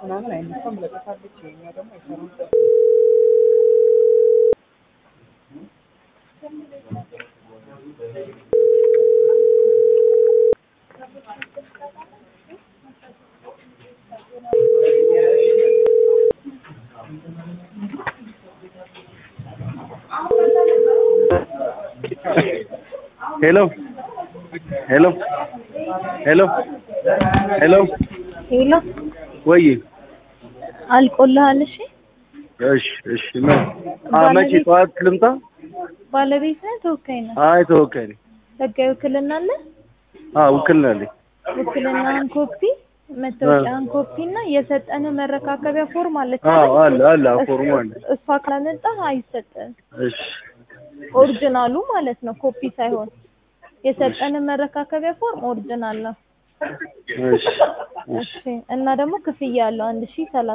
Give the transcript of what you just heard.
ምናምን አይነሳም ለጥፋለች። ይኸኛው ደግሞ አይሰራም። ሄሎ ሄሎ ሄሎ ሄሎ ሄሎ ወይ አልቆልሃል? እሺ እሺ እሺ ምን አ መቼ ጠዋት ልምጣ? ባለቤት ነህ? ተወካይ ነህ? አይ ተወካይ ነኝ። ህጋዊ ውክልና አለ? አ ውክልና አለኝ። ውክልናህን ኮፒ፣ መታወቂያህን ኮፒ እና የሰጠንህ መረካከቢያ ፎርም አለች አዎ አይደል? አለ አለ ፎርሙ አለ። እሷ ካላመጣህ አይሰጥህም። እሺ ኦሪጂናሉ ማለት ነው፣ ኮፒ ሳይሆን። የሰጠንህ መረካከቢያ ፎርም ኦሪጂናል ነው። እሺ እሺ እሺ እና ደግሞ ክፍያ አለው አንድ ሺህ ሰላሳ